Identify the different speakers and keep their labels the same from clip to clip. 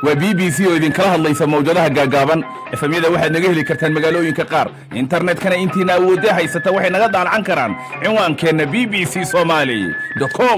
Speaker 1: waa b b c oo idinkala hadlaysa mawjadaha gaagaaban efemyada waxaad naga heli kartaan magaalooyinka qaar internetkana intiina awoodda haysata waxay naga daalacan karaan cinwaankeenna b b c somaali com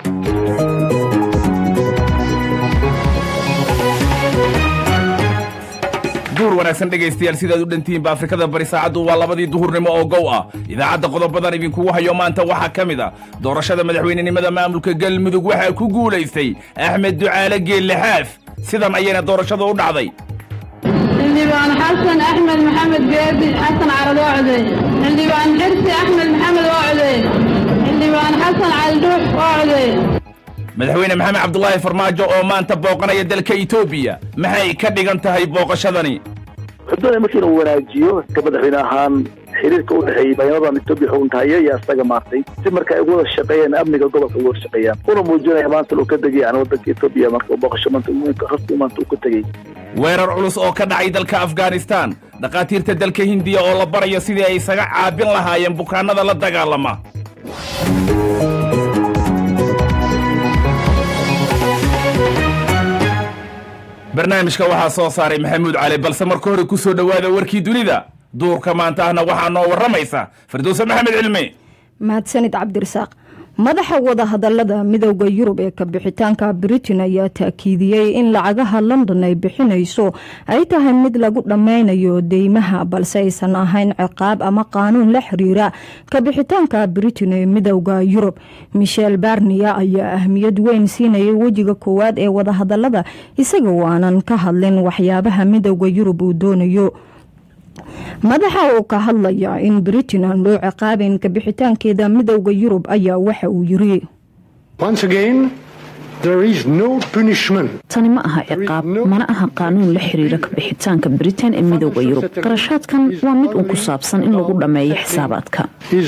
Speaker 1: duur wanaagsan dhegaystayaal sidaad u dhantihiinba afrikada bari saacaddu waa labadii duhurnimo oo gow ah idaacadda qodobadan idinkugu hayo maanta waxaa ka mid a doorashada madaxweynenimada maamulka galmudug waxaa ku guulaystay axmed ducaale geellixaaf sidan ayayna doorashada u dhacday
Speaker 2: xildhibaan xasan axmed maxamed geedi xasan carad waa codeey xildhibaan xirsi axmed maxamed waa codeey xildhibaan xasan caldhuux waa codeey
Speaker 1: madaxweyne maxamed cabdulaahi farmaajo oo maanta booqanaya dalka etoobiya maxay ka dhigan tahay booqashadani
Speaker 3: xuduuda markii la wanaajiyo ka madaxweyne ahaan xiriirka u dhexeeyey bayanadaan etoobiya xukuntahaye iyo asaga maartay si marka ay ugu wada shaqeeyaan amniga gobolka uga wada shaqeeyaan una muujinaya maanta uu ka tegay yani waddanka etoobiya marka booqasho maanta rasmi maanta uu ka tegey
Speaker 1: weerar culus oo ka dhacay dalka afghanistan dhakhaatiirta dalka hindiya oo la barayo sidii ay isaga caabin lahaayeen bukaannada la dagaalama barnaamijka waxaa soo saaray maxamuud cali balse marka hore ku soo dhowaada warkii dunida duurka maanta ahna waxaa noo warramaysa firdowse maxamed cilmi
Speaker 4: mahadsanid cabdirasaaq madaxa wadahadalada midowda yurub ee kabixitaanka britain ayaa taakiidiyey in lacagaha london ay bixinayso ay tahay mid lagu dhammaynayo deymaha balse aysan ahayn ciqaab ama qaanuun la xiriira kabixitaanka britain ee midowda yurub michel barnia ayaa ahmiyad weyn siinayay wejiga koowaad ee wadahadalada isaga oo aanan ka hadlin waxyaabaha midowda yurub uu doonayo madaxa uu ka hadlaya in britain aan loo ciqaabayn kabixitaankeeda midowda yurub ayaa waxa uu yiri
Speaker 5: tani ma aha ciqaab mana aha qaanuun la xiriira kabixitaanka britain ee midowda yurub qarashaadkan waa mid uun ku saabsan in lagu dhammeeyo xisaabaadka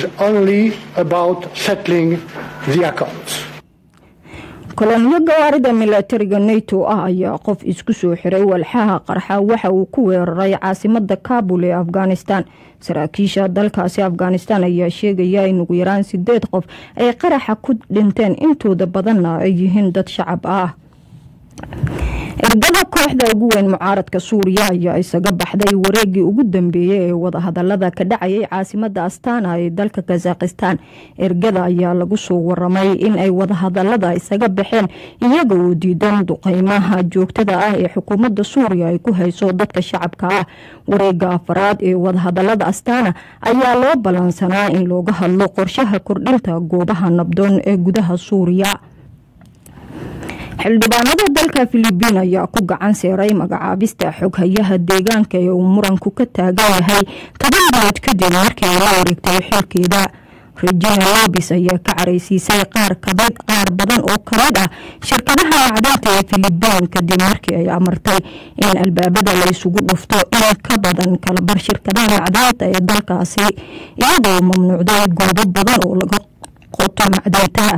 Speaker 4: koloniyo gawaarida milatariga nato ah ayaa qof isku soo xiray walxaha qarxa waxa uu ku weeraray caasimada kabul ee afghanistan saraakiisha dalkaasi afghanistan ayaa sheegaya in ugu yaraan sideed qof ay qaraxa ku dhinteen intooda badanna ay yihiin dad shacab ah ergada kooxda ugu weyn mucaaradka suuriya ayaa isaga baxday wareegii ugu dambeeyey ee wadahadalada ka dhacayay caasimada astana ee dalka kazakhistan ergada ayaa lagu soo waramay in ay wadahadalada isaga baxeen iyaga oo diidan duqeymaha joogtada ah ee xukuumadda suuriya ay ku hayso dadka shacabka ah wareega afaraad ee wadahadalada astana ayaa loo ballansanaa in looga hadlo qorshaha kordhinta goobaha nabdoon ee gudaha suuriya xildhibaanada dalka filibiin ayaa ku gacan seeray magacaabista xoghayaha deegaanka ee uu muranku ka taagan yahay toban bilood kadib markii ay la wareegtay xilkeeda regina lobis ayaa ka caraysiisay qaar qaar badan oo kamid ah shirkadaha macdanta ee filibiin kadib markii ay amartay in albaabada laysugu dhufto in ka badan kalabar shirkadaha macdanta ee dalkaasi iyadoo mamnuucday goobo badan oo laga qoto macdanta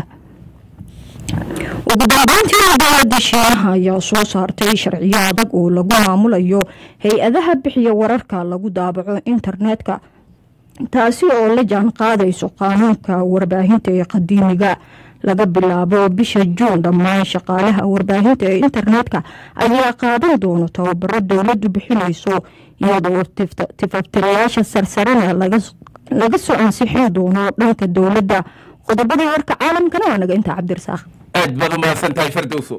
Speaker 4: ugu dambeyntii dowladda shiinaha ayaa soo saartay sharciyo adag oo lagu maamulayo hay-adaha bixiya wararka lagu daabaco internetka taasi oo la jaan qaadayso qaanuunka warbaahinta ee qadiimiga laga bilaabo bisha juun dhammaan shaqaalaha warbaahinta ee internetka ayaa qaadan doono tababaro dowladdu bixinayso iyadoo tifaftirayaasha sarsarena laga soo ansixin doono dhanka dowladda qodobadii warka caalamkana waa naga intaa cabdirasaaq
Speaker 1: aad baad u mahadsan tahay fardowso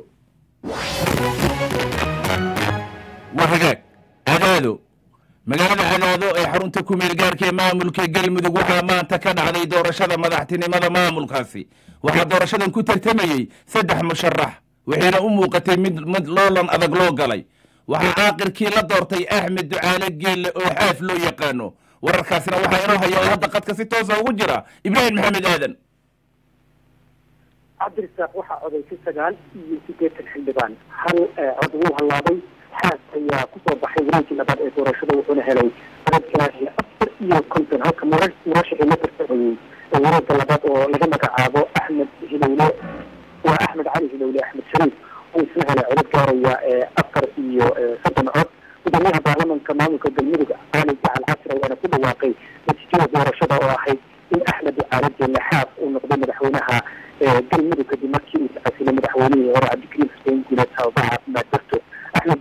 Speaker 1: war hagaag cadaado magaalada cadaado ee xarunta kumeel gaarka ee maamulka galmudug waxaa maanta ka dhacday doorashada madaxtinimada maamulkaasi waxaa doorashadan ku tartamayey saddex musharax waxayna u muuqatay mid mid loolan adag loo galay waxaa caaqirkii la doortay axmed ducaale geelle oo xaaf loo yaqaano wararkaasina waxaa inoo haya oo hadda qadka si toosa ugu jira ibraahim maxamed aadan
Speaker 6: cabdirasaaq waxaa codaysay sagaal iyo sideetan xildhibaan hal cod wuu hallaabay xaas ayaa kusoo baxay wareegii labaad ee doorashada wuxuuna helay codadkaasi afar iyo konton halka murashixii la tartamayey wareega labaad oo laga magacaabo axmed hilowle waa axmed cali hilowle axmed shariif uu isna helay codad gaaraya afar iyo soddon cod gudoomiyaha baarlamanka maamulka galmudug cali jacal casri ayaana ku dhawaaqay natiijada doorashada oo ahayd in axmed ducaale jeelle xaaf uu noqday madaxweynaha galmudug kadib markii uu tacasilay madaxweynihii hore cabdikariim xuseen guuleed tababaha caafimaad darto axmed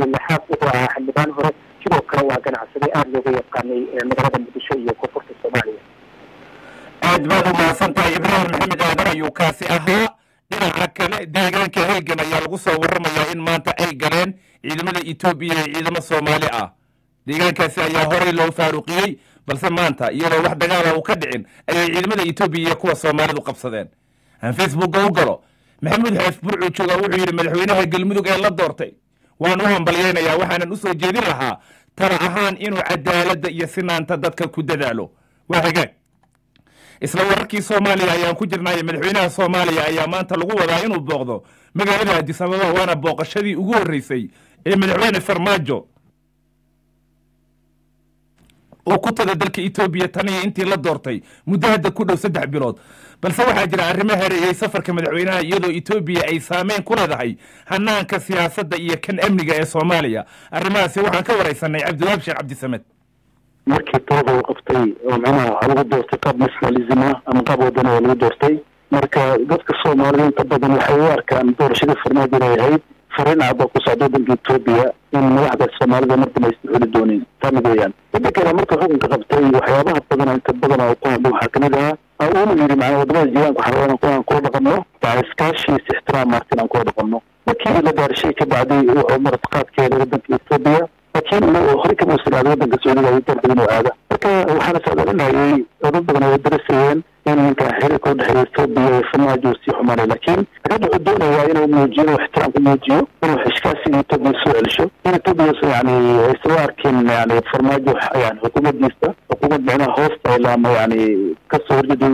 Speaker 6: xaaf wuxuu ahaa xildhibaan hore sidoo kale waa ganacsade aada looga yaqaanay magaalada muqdisho iyo koonfurta soomaaliya
Speaker 1: aad baad u mahadsan tahay ibraahim maxamed aadan ayuu kaasi ahaa dhinaca kale deegaanka halgan ayaa lagu soo warramayaa in maanta ay galeen ciidamada etoobiya ee ciidamo soomaali ah deegaankaasi ayaa horey loo faaruqiyey balse maanta iyadoo wax dagaala uu ka dhicin ayay ciidamada etoobiya iyo kuwa soomaalidu qabsadeen aan facebookga u galo maxamuud xeef burcu jooga wuxuu yidhi madaxweynaha galmudug ee la doortay waan u hambalyaynayaa waxaanan u soo jeedin lahaa tala ahaan inuu cadaaladda iyo sinaanta dadka ku dadaalo waa hagaag isla wararkii soomaaliya ayaan ku jirnaaye madaxweynaha soomaaliya ayaa maanta lagu wadaa inuu booqdo magaalada addis ababa waana booqashadii ugu horreysay ee madaxweyne farmaajo uu ku taga dalka etoobiya tan iyo intii la doortay muddo hadda ku dhow saddex bilood balse waxaa jira arrimo hareeyey safarka madaxweynaha iyadoo etoobiya ay saameyn ku leedahay hanaanka siyaasadda iyo kan amniga ee soomaaliya arrimahaasi waxaan ka waraysanay cabdiwahaab sheekh cabdisamed
Speaker 3: markii talada uu qabtay oo macnaha waxaa lagu doortay qaab nationalism ah ama qaab wadani oo lagu doortay marka dadka soomaalida inta badan waxay u arkaan doorashadii farmaajo inay ahayd fariin cad oo ku socda waddanka etoobiya in madaxda soomaalida mar dambe aysan xuli doonin taa mid weeyaan midda kale marka xukunka qabtay waxyaabaha badan inta badan oo ku hadlay waxaa kamid ahaa uuna yidhi macnaa wadamada jiiraanka waxaa rabaa inaan kula dhaqanno yani iskaashiis ixtiraam maarta inaan kula dhaqanno markii la gaarshay ka bacday wuxuu martiqaadkeeda waddanka etoobiya laakiin horey kama usiraada waddanka sacuudiga ayuu doortay inuu aada marka waxaana socdaalinayay oo dad badan ay darasayeen in ninka xiriirka udhexeeya etoobiya iyo farmaajo sii xumaanay laakiin hadda wuxuu doonayaa inuu muujiyo inuu ixtiraam ku muujiyo inuu xishkaasiga etoobiya soo celisho in etoobiya yani aysan u arkin yani farmaajo yani xukuumaddiisa xukuumad micnaha hoosta ilaama yani kasoo horjeeda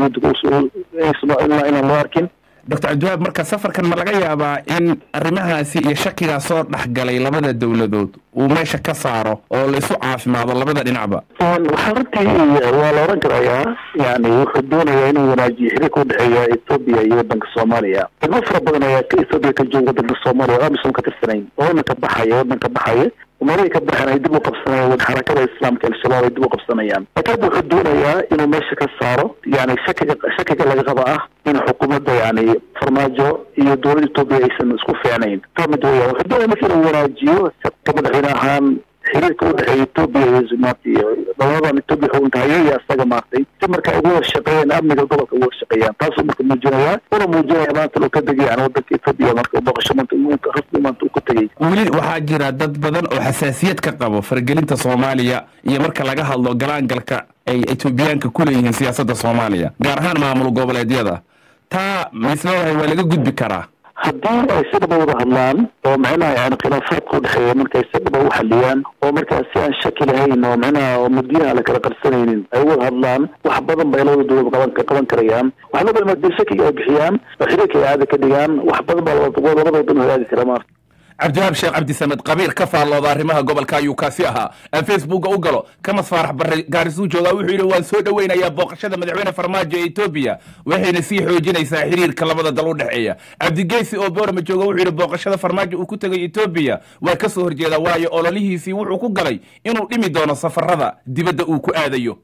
Speaker 3: waddanka inaan loo arkin
Speaker 1: doctor cabdiwahaab marka safarkan ma laga yaabaa in arrimahaasi iyo shakigaa soo dhexgalay labada dowladood uu meesha ka saaro oo la isu caafimaado labada dhinacba
Speaker 3: waxaa runtii waa la oran karayaa yani wuxuu doonayaa inuu wanaajiyo xiriirka udhexeeya etoobiya iyo waddanka soomaaliya degmo fara badan ayaa etoobiya ka jooga waddanka soomaaliya oo amisom ka tirsanayn oo waddanka baxaya waddanka baxaya umaray ka baxeen ay dib u qabsanayaan xarakada islaamka al-shabaab ay dib u qabsanayaan laakiin hadda wuxuu doonayaa inuu meesha ka saaro yani shakiga shakiga laga qaba ah in xukuumadda yani farmaajo iyo dowladda etoobiya aysan isku fiicnayn taa mid weeyaan wuxuu doonaya marka inuu wanaajiyo ka madaxweyne ahaan xiriirka udhexeeya etoobiya iyo zumaati iyo labadadan etoobiya xukunka haya iyo asaga maartay si marka ay ugu wada shaqeeyaan amniga gobolka ugu wada shaqeeyaan taasuu marka muujinayaa una muujinaya maanta uu ka degay yani waddanka etoobiya marka booqasho maanta rasmi maanta uu ku tegey
Speaker 1: weli waxaa jira dad badan oo xasaasiyad ka qabo faragelinta soomaaliya iyo marka laga hadlo galaangalka ay etoobiyaanka ku leeyihiin siyaasadda soomaaliya gaar ahaan maamul goboleedyada taa maisleedahay waa laga gudbi karaa
Speaker 3: haddii ay si dhaba wada hadlaan oo macnaha yani khilaafaadka udhexeeya marka ay si dhaba u xaliyaan oo markaas si aan shaki lahayn oo macnaha oo mudyaha la kala qarsanaynin ay wada hadlaan wax badan bay labada dowlad qaban qaban karayaan wax badan haddii shakiga ay bixiyaan oo xiriirka ay caada ka dhigaan wax badan baa labada wadan hagaagi kara maarta
Speaker 1: cabdiwahaab sheekh cabdisamed qabiir ka faallooda arrimaha gobolka ayuu kaasi ahaa aan facebookga u galo kamas faarax barre gaarisuu joogaa wuxuu yidhi waan soo dhoweynayaa booqashada madaxweyne farmaajo ee etoobiya waxayna sii xoojinaysaa xiriirka labada dal u dhexeeya cabdigeysi oo boorama jooga wuxuu yidhi booqashada farmaajo uu ku tegay etoobiya waa ka soo horjeeda waayo ololihiisii wuxuu ku galay inuu dhimi doono safarada dibadda uu ku aadayo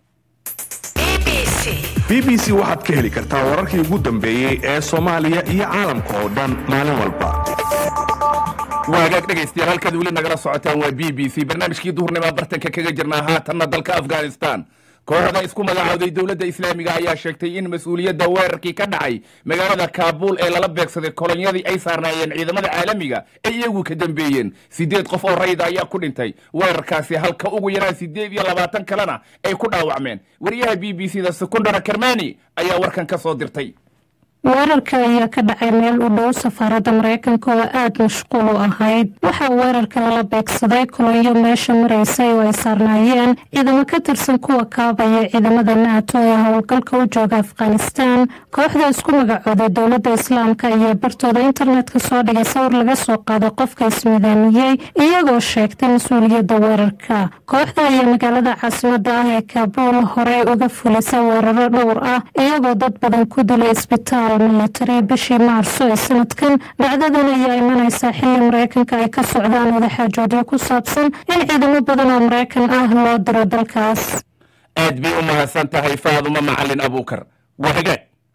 Speaker 7: b b c waxaad ka heli kartaa wararkii ugu dambeeyey ee soomaaliya iyo caalamka oo dhan maalin walba
Speaker 1: waagaag dhegaystayaal halkaad weli nagala socotaan waa b b c barnaamijkii duhurnima bartanka kaga jirnaa haatanna dalka afghanistan kooxda isku magacaawday dowladda islaamiga ayaa sheegtay in mas-uuliyadda weerarkii ka dhacay magaalada kaabuul ee lala beegsaday kolonyadii ay saarnaayeen ciidamada caalamiga ay iyagu ka dambeeyeen siddeed qof oo rayda ayaa ku dhintay weerarkaasi halka ugu yaraan siddeed iyo labaatan kalena ay ku dhaawacmeen wariyaha b b c da sekondara kermani ayaa warkan ka soo dirtay
Speaker 8: weerarka ayaa ka dhacay meel u dhow safaaradda maraykanka oo aada mashquul u ahayd waxaa weerarka lala beegsaday kolonyo meesha maraysay oo ay saarnaayeen ciidamo ka tirsan kuwa kaabaya ciidamada nato ee howlgalka u jooga afghanistan kooxda isku magacooday dowladda islaamka ayaa bartooda internetka soo dhigay sawir laga soo qaaday qofka ismidaamiyey iyagoo sheegtay mas-uuliyadda weerarka kooxda ayaa magaalada caasimada ah ee kaabuul horey uga fulisa weeraro dhowr ah iyagoo dad badan ku dilay isbitaal milatari bishii maarso ee sanadkan dhacdadan ayaa imanaysaa xili maraykanka ay ka socdaan wadaxaajoodyo ku saabsan in ciidamo badan oo maraykan ah loo diro dalkaas
Speaker 1: aad bay u mahadsan tahay faaduma macalin abuukar waa hagaag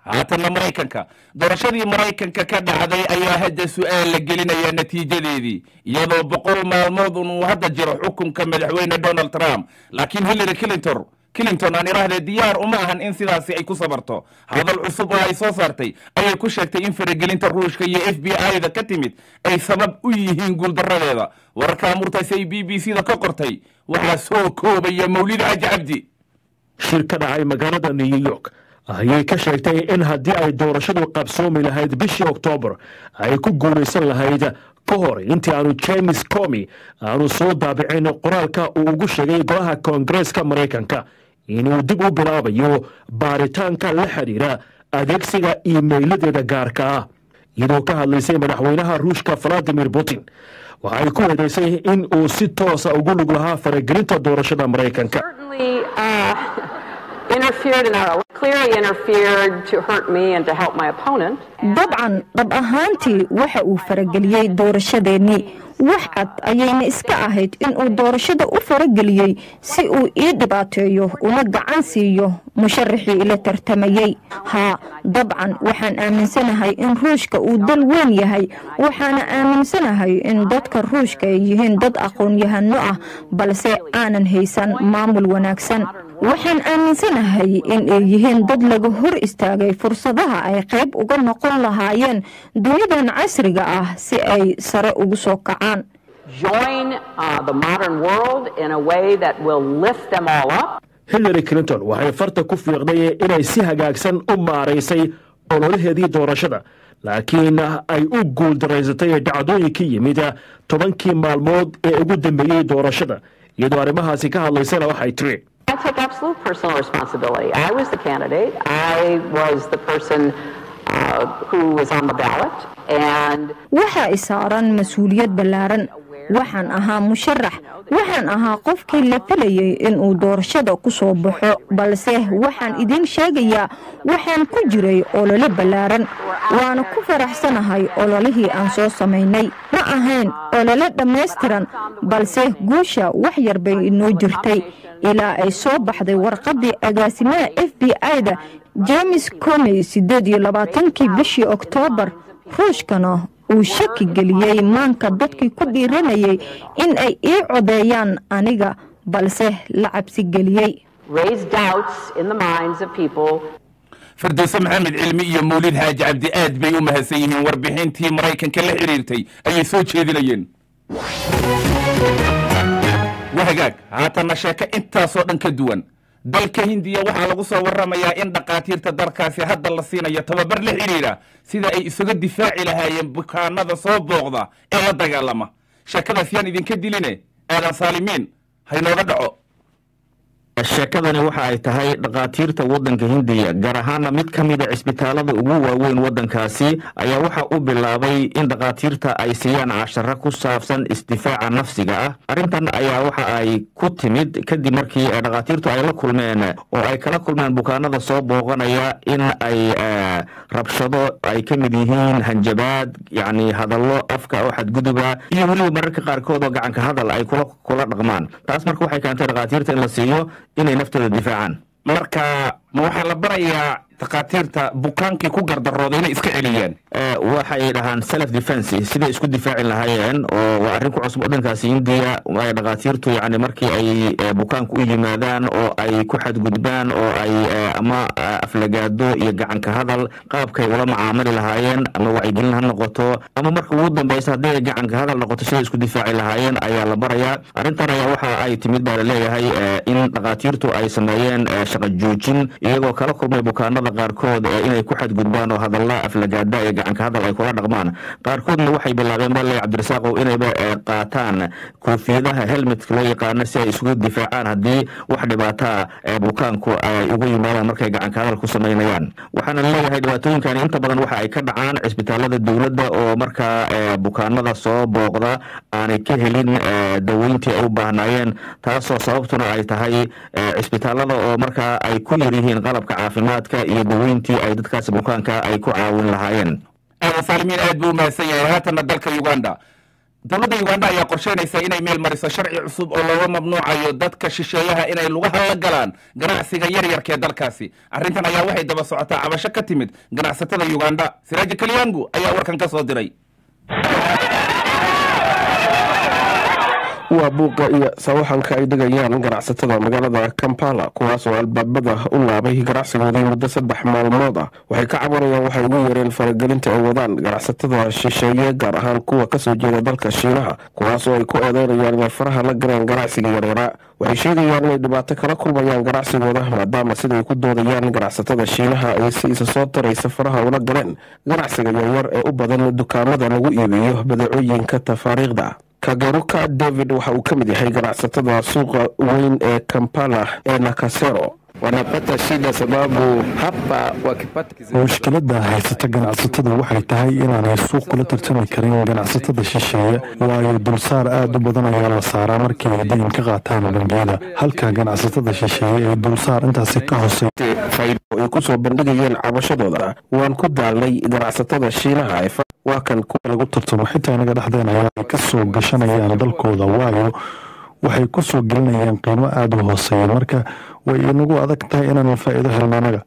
Speaker 1: haatanna maraykanka doorashadii maraykanka ka dhacday ayaa hadda su-aal la gelinaya natiijadeedii iyadoo boqol maalmood uu hadda jiro xukunka madaxweyne donald trump laakiin hillary clinton clinton aan idhaahdee diyaar uma ahan in sidaasi ay ku sabarto hadal cusub oo ay soo saartay ayay ku sheegtay in faragelinta ruushka iyo f b i-da ka timid ay sabab u yihiin guuldaradeeda wararka amurtaasi ay b b c da ka qortay waxaa soo koobaya mawlid xaji cabdi
Speaker 9: shir ka dhacay magaalada new york ayay ka sheegtay in haddii ay doorashadu qabsoomi lahayd bishii oktoobar ay ku guulaysan lahayd ka hor intii aanu james comi aanu soo daabicin qoraalka uu ugu sheegay golaha koongareeska maraykanka inuu dib u bilaabayo baaritaanka la xidhiira adeegsiga iimeyladeeda gaarka ah iyadoo ka hadlaysay madaxweynaha ruushka valadimir putin waxay ku eedaysay in uu si toosa ugu lug lahaa faragelinta doorashada maraykanka
Speaker 4: dabcan dhab ahaantii waxa uu farageliyey doorashadeennii wax cad ayayna iska ahayd inuu doorashada u farageliyey si uu ii dhibaateeyo una gacan siiyo musharaxii ila tartamayey haa dabcan waxaan aaminsanahay in ruushka uu dal weyn yahay waxaana aaminsanahay in dadka ruushka ay yihiin dad aqoon-yahano ah balse aanan haysan maamul wanaagsan waxaan aaminsanahay in ay yihiin dad laga hor istaagay fursadaha ay qayb uga noqon lahaayeen dunidan casriga ah si ay sare ugu soo kacaan
Speaker 9: hillary clinton waxay farta ku fiiqday inay si hagaagsan u maaraysay ololaheedii doorashada laakiin ay u guuldaraysatay dhacdooyinkii yimid tobankii maalmood ee ugu dambeeyey doorashada iyadoo arrimahaasi ka hadlaysana waxay tiri
Speaker 10: I take absolute personal responsibility. I was the candidate. I was the person uh, who was on the ballot. And
Speaker 4: waxaa isaaran mas-uuliyad ballaaran waxaan ahaa musharax waxaan ahaa qofkii la filayay inuu doorashada ku soo baxo balse waxaan idiin sheegayaa waxaan ku jiray olole ballaaran waana ku faraxsanahay ololihii aan soo samaynay ma ahayn olole dhammaystiran balse guusha wax yar bay inoo jirtay ilaa ay soo baxday warqaddii agaasimaha f b i-da james comey siddeed iyo labaatankii bishii oktoobar ruushkana uu shaki geliyey maanka dadkii ku dhiiranayay in ay ii codeeyaan aniga balse la cabsi geliyey
Speaker 1: firdowse maxamed cilmi iyo mawlid xaaji cabdi aad bay u mahadsan yihiin warbixintii maraykanka la xidhiirtay ayay soo jeedinayeen wahagaag haatanna sheeko intaasoo dhan ka duwan dalka hindiya waxaa lagu soo warramayaa in dhakhaatiirta dalkaasi hadda la siinayo tababar la xidhiidha sida ay isaga difaaci lahaayeen bukaanada soo booqda ee la dagaalama sheekadaas yaan idinka diline aadan saalimiin haynooga dhaco
Speaker 11: sheekadani waxa ay tahay dhakhaatiirta waddanka hindiya gaar ahaana mid ka mida cisbitaalada ugu waaweyn waddankaasi ayaa waxa u bilaabay in dhakhaatiirta ay siiyaan casharo ku saabsan isdifaaca nafsiga ah arrintan ayaa waxa ay ku timid kadib markii dhakhaatiirtu ay la kulmeen oo ay kala kulmeen bukaanada soo booqanaya in ay rabshado ay ka mid yihiin hanjabaad yacni hadallo afka oo xadguduba iyo weliba mararka qaarkood oo gacanka hadal ay kula kula dhaqmaan taas marka waxay keentay dhakhaatiirta in la siiyo inay naftooda difaacaan
Speaker 1: marka ma waxaa la barayaa dhakhaatiirta bukaankii ku gardarooda inay iska celiyaan
Speaker 11: waxay dhahaan self defense siday isku difaaci lahaayeen oo waa arrin ku cusub waddankaasi hindiya ay dhakhaatiirtu yacni markii ay bukaanku u yimaadaan oo ay ku xadgudbaan oo ay ama aflagaado iyo gacanka hadal qaabkay ula macaamili lahaayeen ama wacyigelin ha noqoto ama marka ugu dambeysa haddii ay gacanka hadal noqoto siday isku difaaci lahaayeen ayaa la barayaa arrintan ayaa waxa ay timid baa laleeyahay in dhakhaatiirtu ay sameeyeen shaqa joojin iyagoo kala kulmay bukaanada qaarkood inay ku xadgudbaan oo hadalla aflagaada iyo gacanka hadal ay kula dhaqmaan qaarkoodna waxay bilaabeen bale cabdirasaaqow inayba qaataan koofiyadaha helmetka loo yaqaano si ay isugu difaacaan haddii wax dhibaataa bukaanku ay ugu yimaadaan markay gacanka hadal ku samaynayaan waxaana leeyahay dhibaatooyinkani inta badan waxa ay ka dhacaan cisbitaalada dowladda oo markaa bukaanada soo booqda aanay ka helin daweyntii ay u baahnaayeen taasoo sababtuna ay tahay cisbitaalada oo markaa ay ku yar yihiin qalabka caafimaadka iyo daweyntii ay dadkaasi bukaanka ay ku caawin lahaayeen
Speaker 1: aadan saalimiin aad buu umahadsan yahay haatanna dalka uganda dowladda uganda ayaa qorsheynaysa inay meel mariso sharci cusub oo looga mamnuucayo dadka shisheeyaha inay lugaha la galaan ganacsiga yaryarka ee dalkaasi arrintan ayaa waxay daba socotaa cabasho ka timid ganacsatada uganda siraaji kalyangu ayaa warkan ka soo diray
Speaker 12: waa buuqa iyo sawaxanka ay dhigayaan ganacsatada magaalada kampala kuwaas oo albaabada u laabay ganacsigoodii muddo saddex maalmood ah waxay ka cabanayaan waxay ugu yeereen faragelinta ay wadaan ganacsatada shisheeye gaar ahaan kuwa kasoo jeeda dalka shiinaha kuwaas oo ay ku eedeynayaan inay faraha la galeen ganacsiga yareera waxay sheegayaan inay dhibaato kala kulmayaan ganacsigooda maadaama siday ku doodayaan ganacsatada shiinaha ay si isa soo taraysa faraha ula galeen ganacsiga yaryar ee u badan dukaamada lagu iibiyo badeecooyinka tafaariikhda kagaruka david waxa uu ka mid yahay ganacsatada suuqa weyn ee kampala ee nakasero
Speaker 13: wanapata shida sababu hapa wakipata
Speaker 14: mushkilada haysata ganacsatada waxay tahay inaanay suuq kula tartami karin ganacsatada shisheeye waayo dulsaar aad u badan ayaa la saaraa markii ay dayn ka qaataan bangiyada halka ganacsatada shisheeye ay dulsaar intaasi ka hoosey
Speaker 12: ay kusoo bandhigayeen cabashadooda waan ku daalnay ganacsatada shiinaha waa kan
Speaker 14: kuwa lagu tartamo xitaa inaga dhexdeena ayaa ay ka soo gashanayaan dalkooda waayo waxay ku soo gelinayaan qiimo aada u hooseeya marka way inagu adag tahay inaan faa'iido helno anaga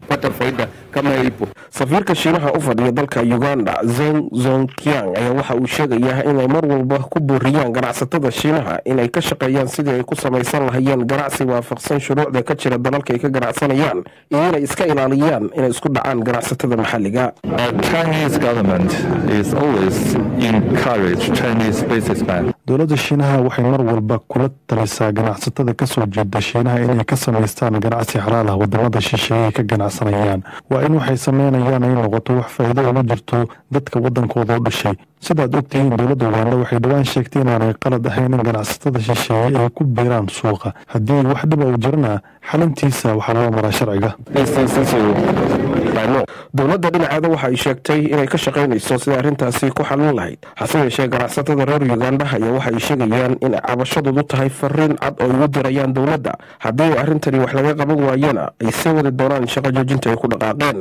Speaker 12: safiirka shiinaha u fadhiya dalka uganda zeng zonkiang ayaa waxa uu sheegayaa inay mar walba ku booriyaan ganacsatada shiinaha inay ka shaqeeyaan sidii ay ku samaysan lahayeen ganacsi waafaqsan shuruucda ka jira dalalka ay ka ganacsanayaan iyo inay iska ilaaliyaan inay isku dhacaan ganacsatada maxalliga
Speaker 14: dowladda shiinaha waxay mar walba kula talisaa ganacsatada kasoo jeeda shiinaha inay ka samaystaan ganacsi xalaal ah wadamada shisheeye ka ganacsanayaan waa in waxay sameynayaan ay noqoto wax faa'iido ugu jirto dadka wadankooda u dhashay sidaad ogtihiin dowladda uganda waxay dhowaan sheegtay inaanay qalad ahayn in ganacsatada shisheeye ay ku biiraan suuqa haddii wax dhiba uu jirana xalintiisa waxaa loo maraa sharciga
Speaker 12: dowladda dhinaceeda waxa ay sheegtay inay ka shaqaynayso sidai arrintaasi ku xalin lahayd hase yeeshee ganacsatada reer uganda ayaa waxa ay sheegayaan in cabashadoodu tahay fariin cad oo ay ugu dirayaan dowladda haddii arrintani wax laga qaban waayana ay sii wadi doonaan shaqo joojinta ay ku dhaqaaqeen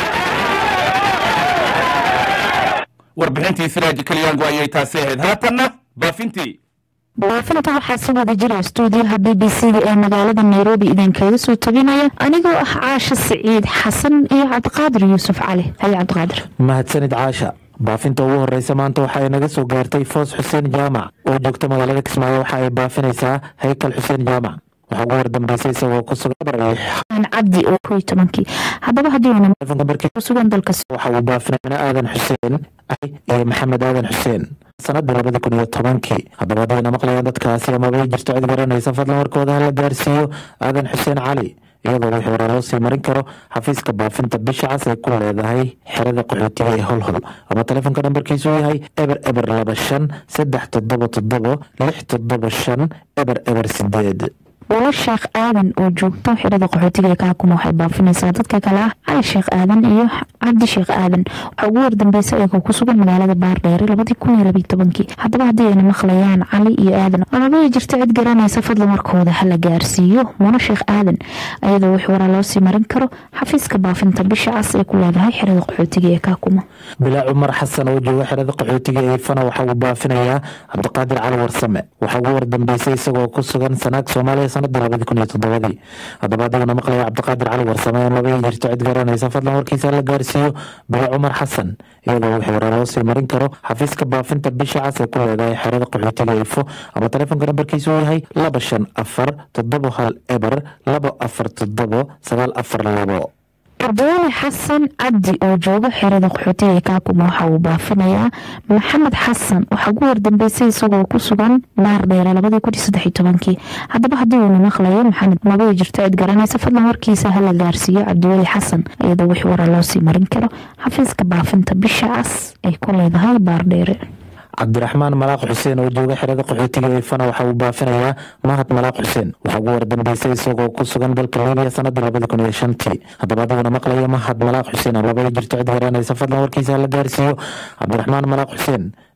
Speaker 1: warbixintii siraaji kalyaangu ayay taasi ahayd haatanna baafintii
Speaker 5: baafinta waxaa si wada jira stuudiyaha b b c da ee magaalada nairobi idinkaga soo tabinaya anigoo ah caasha siciid xasan iyo cabdiqaadir yuusuf cali haye cabdiqaadir
Speaker 15: mahadsanid caasha baafinta ugu horeysa maanta waxa ay naga soo gaartay foos xuseen jaamac oo joogta magaalada kismaayo waxa ay baafinaysaa haykal xuseen jaamac waxaa ugu wardambeysay isagoo ku sugan
Speaker 5: cabdi oo koy tobankii haddaba haddii kusugan dalkas
Speaker 15: waxa uu baafinayna aadan xuseen iyo maxamed aadan xuseen sanadii labada kun iyo tobankii haddaba haddayna maqlayaan dadkaasi amabay jirto cid garanaysa fadlan warkooda hala gaarsiiyo aadan xuseen cali iyadoo wixii hore loo sii marin karo xafiiska baafinta bisha cas ay ku leedahay xerada qaxootiga ee holhol ama telefoonka nambarkiisu yahay eber eber laba shan saddex toddoba toddobo lix toddoba shan eber eber sideed
Speaker 5: walo sheekh aadan oo joogto xirada qaxootiga ee kaakuma waxay baafinaysaa dadka kale ah cali sheekh aadan iyo cabdi sheekh aadan waxaa ugu wardambeysay iyagoo ku sugan magaalada baardheere labadii kun iyo labiyo tobankii haddaba haddii ayna maqlayaan cali iyo aadan amaba jirta cid garanaysa fadlan markooda hala gaarsiiyo muno sheekh aadan iyadoo wix waraa loo sii marin karo xafiiska baafinta bisha cas ee ku leedahay xirada qaxootiga ee kaakuma
Speaker 15: bilaa cumar xasan oo jooga xerada qaxootiga ee fana waxa uu baafinayaa cabdiqaadir cali warsame waxaa ugu wardambeysay isagoo ku sugan sanaag soomaaliya sanadii labadi kun iyo toddobadii haddaba adiguna maqlaya cabdiqaadir cali warsame in laga jirto cid garanaysa fadlan warkiisa la gaarsiiyo bilaa cumar xasan iyadoo wixii hore loo sii marin karo xafiiska baafinta bisha cas ee ku leedahay xerada qaxootiga ifo ama telefoonka nambarkiisu yahay laba shan afar toddobo hal eber labo afar toddobo sagaal afar labo
Speaker 5: cabdiweli xasan cabdi oo jooga xerada qaxootiga ee kaakuma waxa uu baafinayaa maxamed xasan waxaa ugu wardambeysay isagoo ku sugan baar dheere labadii kun iyo saddex iyo tobankii haddaba haddii uuna maqlayo maxamed mabay jirto cid garanaysa fadlan warkiisa hala gaarsiiyo cabdiweli xasan iyadoo wix wara loo sii marin karo xafiiska baafinta bisha cas ay ku leedahay baar dheere
Speaker 15: cabdiraxmaan malaaq xuseen oo jooga xerada qaxootiga ifana waxa uu baafinayaa mahad malaaq xuseen waxaa ugu wardambeysay isagoo ku sugan dalka libiya sanadii labada kun iyo shantii haddaba adiguna maqlaya mahad malaaq xuseen amaba jirto cid garanaysa fadlan warkiisa la gaarsiiyo cabdiraxmaan malaaq xuseen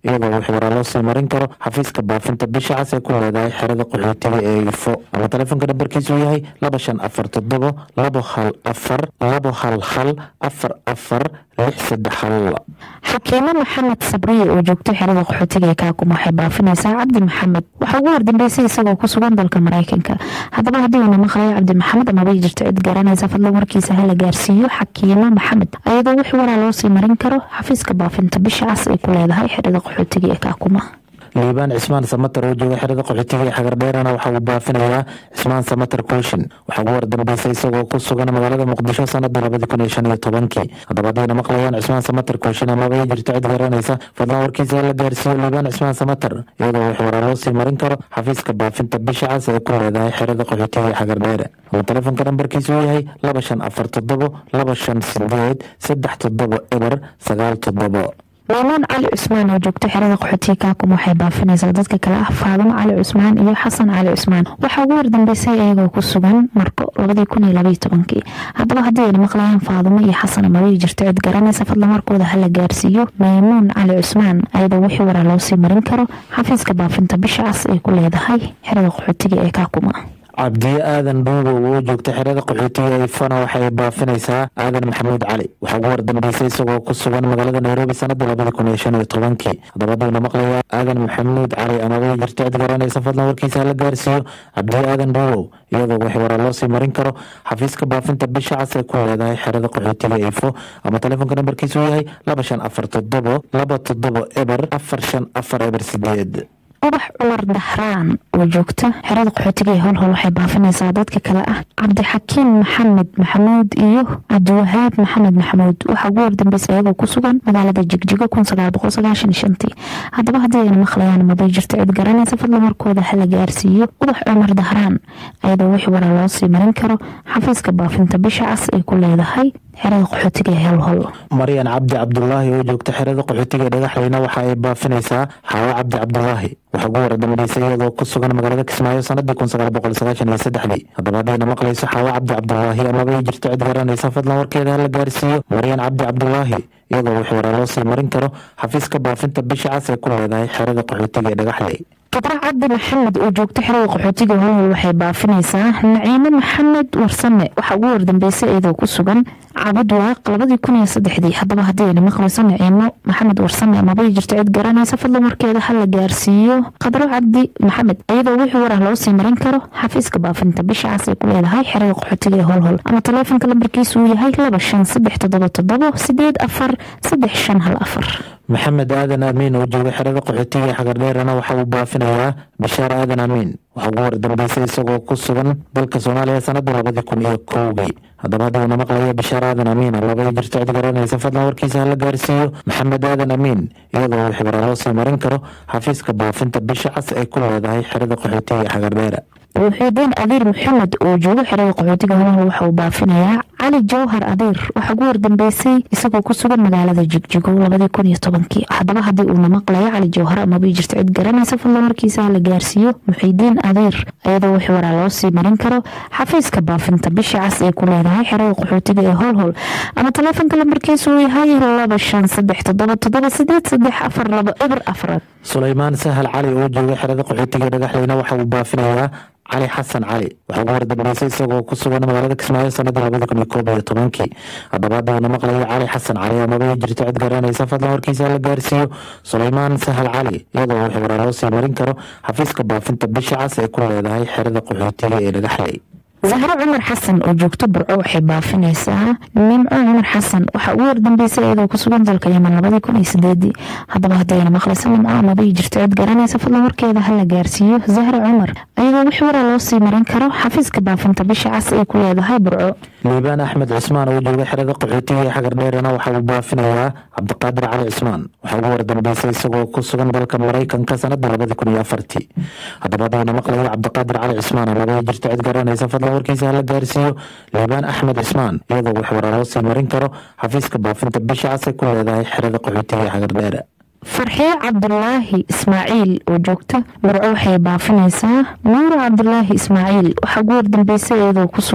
Speaker 15: iyadoo wixii waraa loo sii marin karo xafiiska baafinta bisha cas ee ku leedahay xerada qaxootiga ee ifo ama telefoonka nambarkiisu yahay laba shan afar toddobo labo hal afar labo hal hal afar afar lix saddex hal
Speaker 5: xakiimo maxamed sabriye oo joogto xerada qaxootiga ee kaakuma waxay baafinaysaa cabdi maxamed waxaa ugu wardambeysay isagoo ku sugan dalka maraykanka haddaba haddii uuna maqlayo cabdi maxamed amabay jirto cid garanaysa fadlan warkiisa hala gaarsiiyo xakiimo maxamed ayadoo wix waraa loo sii marin karo xafiiska baafinta bisha cas ay ku leedahay xerada qaxootiga ee kaakuma
Speaker 15: liibaan cismaan samatar oo jooga xerada qaxootiga ee xagardheerana waxa uu baafinayaa cismaan samatar kooshin waxaa ugu wardambeysay isagoo ku sugan magaalada muqdisho sanadii labadi kun iyo shan iyo tobankii haddaba haddayna maqlayaan cismaan samatar kooshin amaba ay jirto cid garanaysa fadlan warkiisa la gaarsiiyo liibaan cismaan samatar iyadoo wax waraa loo sii marin karo xafiiska baafinta bisha cas ee ku leedahay xerada qaxootiga ee xagardheere ama telefoonka nambarkiisu yahay laba shan afar toddobo laba shan sideed saddex toddobo eber sagaal toddobo
Speaker 5: maamuun cali cusmaan oo joogto xerada qaxootiga kaakuma waxay baafinaysaa dadka kale ah faadimo cali cusmaan iyo xasan cali cusmaan waxaa ugu wardambeysay iyagoo ku sugan marko labadii kun iyo labaiyo tobankii haddaba haddii ayna maqlayaan faadimo iyo xasan amabay jirto cid garanaysa fadlan markooda hala gaarsiiyo maymuun cali cusmaan ayadoo wixii waraa loo sii marin karo xafiiska baafinta bisha cas ay ku leedahay xerada qaxootiga ee kaakuma
Speaker 15: cabdiye aadan dhuubow oo joogta xerada qaxootiga ee fana waxay baafinaysaa aadan maxamuud cali waxaa ugu wardambeysay isagoo ku sugan magaalada nairobi sanadii labadi kun iyo shan iyo tobankii haddaba haddayna maqlaya aadan maxamuud cali amaba jirto cid garanaysa fadlan warkiisa hala gaarsiiyo cabdiye aadan dhuubow iyadoo wixii waraa loo sii marin karo xafiiska baafinta bisha cas ee ku leedahay xerada qaxootiga ifo ama telefoonka nambarkiisu yahay laba shan afar toddobo laba toddobo eber afar shan afar eber sideed
Speaker 5: ubax cumar dahraan oo joogta xerada qaxootiga ee howlhowl waxay baafinaysaa dadka kale ah cabdixakiim maxamed maxamuud iyo cabdiwahaab maxamed maxamuud waxaa ugu wardambeysay iyagoo ku sugan magaalada jigjigo kun sagaal boqol sagaashan iyo shantii haddaba haddii ayna maqlayaan mabay jirto cid garanaysa fadlan markooda hala gaarsiiyo ubax cumar dahraan ayadoo wixii waraa loo sii marin karo xafiiska baafinta bisha cas ay ku leedahay xerada qaxootiga ee howlhowl
Speaker 15: maryan cabdi cabdulaahi oo joogta xerada qaxootiga ee dhagaxleyna waxa ay baafinaysaa xaawo cabdi cabdulaahi waxaa ugu wardambeysay iyadoo ku sugan magaalada kismaayo sanadii kun sagaal boqol sagaashan iyo saddexdii haddaba haddayna maqlayso xaawo cabdi cabdulaahi amaba ay jirto cid garanaysa fadlan warkeeda hala gaarsiiyo maryan cabdi cabdulaahi iyadoo wix waraa loo sii marin karo xafiiska baafinta bisha cas ee ku leedahay xerada qaxootiga ee dhagaxley
Speaker 5: fadra cabdi maxamed oo joogto xerada qaxootiga howlhowl waxay baafinaysaa naciime maxamed warsame waxaa ugu wardambeysay iyadoo ku sugan cabud waaq labadii kun iyo saddexdii haddaba haddii ayna maqlayso naciimo maxamed warsame amabay jirto cid garanaysa fadlan warkeeda hala gaarsiiyo khadro cabdi maxamed iyadoo wixii warah loo sii marin karo xafiiska baafinta bisha cas ay ku leedahay xerada qaxootiga ee howlhowl ama teleefonka lambarkiisu uu yahay laba shan saddex toddoba toddobo sideed afar saddex shan hal afar
Speaker 15: maxamed aadan amiin oo jooga xerada qaxootiga ee xagardheerana waxa uu baafinayaa bashaar aadan amiin waxaa ugu wardambeysay isagoo ku sugan dalka soomaaliya sanadii labadi kun iyo kowgii haddaba haddayna maqlaya bashaar aadan amiin labay jirto cid garanaysa fadlan warkiisa hala gaarsiiyo maxamed aadan amiin iyadoo wixii waraa loo sii marin karo xafiiska baafinta bisha cas ay ku leedahay xerada qaxootiga ee xagardheera
Speaker 5: wuxuudeen adiir maxamed oo jooga xerada qaxootiga howlhowl waxa uu baafinayaa cali jawhar adiir waxaa ugu wardambeysay isagoo ku sugan magaalada jigjigo labadii kun iyo tobankii haddaba haddii uuna maqlayo cali jawhar amaba jirto cid garanaysa fadlan warkiisa hala gaarsiiyo muxiidiin adiir iyadoo wix waraa loo sii marin karo xafiiska baafinta bisha cas ee ku leedahay xerada qaxootiga ee howlhowl ama teleefonka lambarkiisu uu yahay laba shan saddex toddoba toddoba sideed saddex afar laba eber afraad
Speaker 15: sulaymaan sahal cali oo jooga xerada qaxootiga ee dhagaxleyna waxa uu baafinayaa cali xasan cali waxaa ugu wardambeysay isagoo ku sugan magaalada kismaayo sanadii labadi kun iyo koob iyo tobankii haddaba haddayna maqlayo cali xasan cali amaba ay jirto cid garanaysa fadlan warkiisa la gaarsiiyo sulaymaan sahal cali iyadoo wixii waraa loo sii marin karo xafiiska baafinta bisha cas ee ku leedahay xerada qaxootiga ee dhagaxley
Speaker 5: zahro cumar xasan oo joogto burco waxay baafinaysaa nimco cumar xasan waxaa ugu wardambeysay iyadoo ku sugan dalka yeman labadii kun iyo sideedii haddaba haddayna maqlayso nimco amabay jirto cid garanaysa fadlan warkeeda hala gaarsiiyo zahro cumar iyadoo wix waraa loo sii marin karo xafiiska baafinta bisha cas ay ku leedahay burco
Speaker 15: liibaan axmed cismaan oo jooga xerada qaxootiga ee xagardheerana waxa uu baafinayaa cabdiqaadir cali cismaan waxaa ugu wardambeysay isagoo ku sugan dalka maraykanka sanadii labadi kun iyo afartii haddaba haddayna maqlayo cabdiqaadir cali cismaan labay jirto cid garanaysa fadlan warkiisa hala gaarsiiyo liibaan axmed cismaan iyadoo wax waraa loo sii marin karo xafiiska baafinta bisha cas ay ku leedahay xerada qaxootiga ee xagardheere
Speaker 5: farxiyo cabdulaahi ismaaciil oo joogta burco waxay baafinaysaa nuuro cabdulaahi ismaaciil waxaa ugu wardambeysay iyadoo ku sugan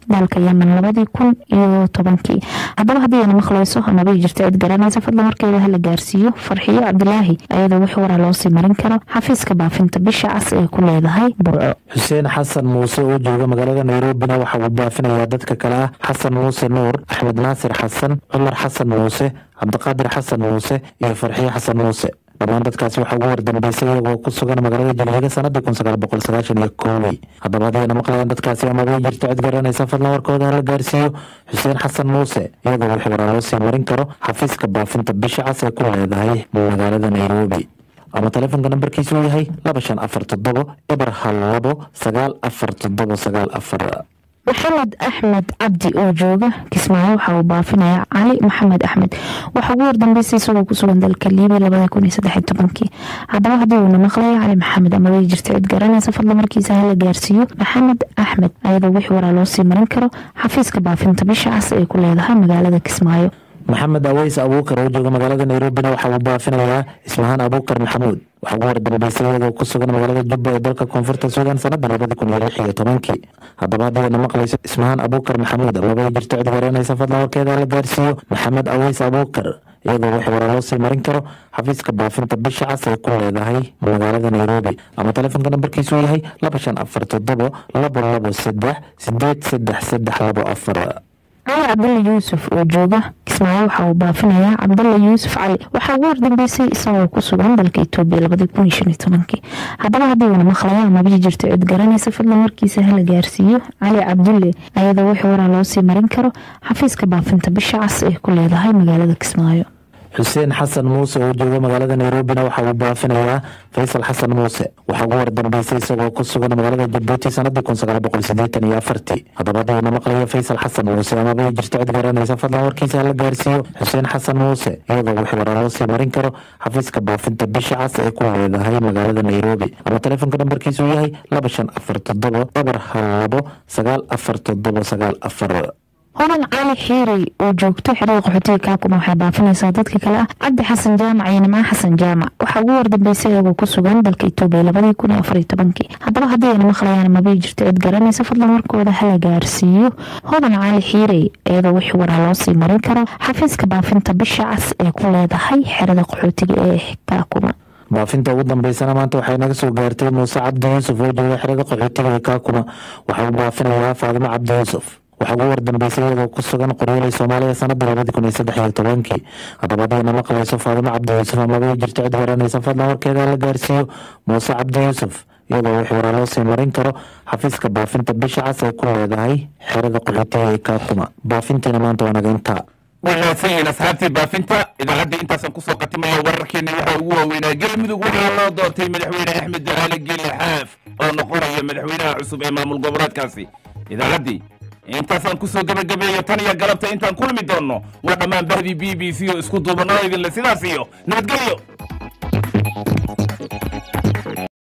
Speaker 5: dalka yemen labadii kun iyo tobankii haddaba haddii ayna maqlayso amaba jirta cid garanaysa fadlan markeeda hala gaarsiiyo farxiyo cabdilaahi ayadoo wix waraa loosii marin karo xafiiska baafinta bisha cas ee ku leedahay burco
Speaker 15: xuseen xasan muuse oo jooga magaalada nairobina waxa uu baafinayaa dadka kale ah xasan muuse nuur axmed naasir xasan cumar xasan muuse cabdiqaadir xasan muuse iyo farxiyo xasan muuse dhammaan dadkaasi waxaa ugu wardambeysay iyagoo ku sugan magaalada jilhiga sanadii kun sagaal boqol sagaashan iyo koowey haddaba haddayna maqlayaan dadkaasi amabay jirto cid garanaysa fadlan warkooda hala gaarsiiyo xuseen xasan muuse iyadoo wix waraa loo sii marin karo xafiiska baafinta bisha cas ee ku leedahay magaalada nairobi ama taleefonka nambarkiisu yahay laba shan afar toddobo eber hal labo sagaal afar toddobo sagaal afar
Speaker 5: maxamed axmed cabdi oo jooga kismaayo waxa uu baafinayaa cali maxamed axmed waxa ugu wardambeysay isagoo kusugan dalka liibiya labada kun iyo saddex iyo tobankii haddaba haddii uuna maqlayo cali maxamed ama way jirta cid garanaysa fadla markiisa hala gaarsiiyo maxamed axmed ayadoo wix waraa loo sii marin karo xafiiska baafinta bisha cas ee ku leedahay magaalada kismaayo
Speaker 15: maxamed aweys abuukar oo jooga magaalada nairobina waxa uu baafinayaa ismahaan abuukar maxamuud waxaa ugu wardambeysay iyadoo ku sugan magaalada jubba ee dalka koonfurta suudan sanada labada kun iyo lix iyo tobankii haddaba haddayna maqlayso ismahaan abuukar maxamuud amaba jirto cid garanaysa fadlan warkeeda la gaarsiiyo maxamed aweys abuukar iyadoo wax waraa loo sii marin karo xafiiska baafinta bisha cas ay ku leedahay magaalada nairobi ama taleefonka nambarkiisu yahay laba shan afar toddobo labo labo saddex sideed saddex saddex labo afar
Speaker 5: cali cabdalla yuusuf oo jooga kismaayo waxa uu baafinayaa cabdalla yuusuf cali waxaa ugu wardambeysay isagoo ku sugan dalka etoobiya labadii kun iyo shan iyo tobankii haddaba haddii uuna maqlaya amaba jirto cid garanaysa fadlan markiisa hala gaarsiiyo cali cabdulle ayadoo wix waraa loo sii marin karo xafiiska baafinta bisha cas ee ku leedahay magaalada kismaayo
Speaker 15: xuseen xasan muuse oo jooga magaalada nairobina waxa uu baafinayaa faysal xasan muuse waxaa ugu wardambeysay isagoo ku sugan magaalada jabuuti sanadii kun sagaal boqol sideetan iyo afartii haddaba haddayna maqlayo faysal xasan muuse amaba jirto cid garanaysa fadlan warkiisa hala gaarsiiyo xuseen xasan muuse iyadoo wix waraa loo sii marin karo xafiiska baafinta bisha cas ee ku leedahay magaalada nairobi ama taleefonka nambarkiisu yahay laba shan afar toddobo eber hal labo sagaal afar toddobo sagaal afar
Speaker 5: hodan cali xiirey oo joogto xerada qaxootiga kaakuma waxay baafinaysaa dadka kale ah cabdi xasan jaamac iyo nimco xasan jaamac waxaa ugu wardambeysay iyagoo ku sugan dalka etoobiya labadii kun iyo afar iyo tobankii haddaba haddii ayna maqlayaan mabay jirto cid garanaysa fadlan warkooda hala gaarsiiyo hodan cali xiirey iyadoo wix waraa loo sii marin karo xafiiska baafinta bisha cas ee ku leedahay xerada qaxootiga ee kaakuma
Speaker 15: baafinta ugu dambeysana maanta waxay naga soo gaartay muuse cabdi yuusuf oo jooga xerada qaxootiga ee kaakuma waxaa uu baafinayaa faadimo cabdi yuusuf waxaa ugu wardambeysay iyadoo ku sugan qoryoolay soomaaliya sanada labadi kun iyo saddex iyo tobankii haddaba haddayna maqlayso faadimo cabdi yuusuf amaba jirto cid garanaysa fadlan warkeeda la gaarsiiyo muuse cabdi yuusuf iyadoo wix waraa loo sii marin karo xafiiska baafinta bisha cas ee ku leedahay xerada qaxootiga ee kaakuma baafintiina maanta waa naga intaa
Speaker 1: wanaagsan yihiin asxaabtii baafinta idaacadda intaasaan kusoo qatimaya wararkeena waxaa ugu waaweynaa galmudug waxaa loo doortay madaxweyne axmed ducaale geele xaaf oo noqonaya madaxweynaha cusub ee maamul goboleedkaasi idaacaddii intaasaan kusoo gebagabeeyo tan iyo galabta intaan kulmi doonno waa dhammaan bahdii b b c oo isku duubanoo idinle sidaas iyo nabadgelyo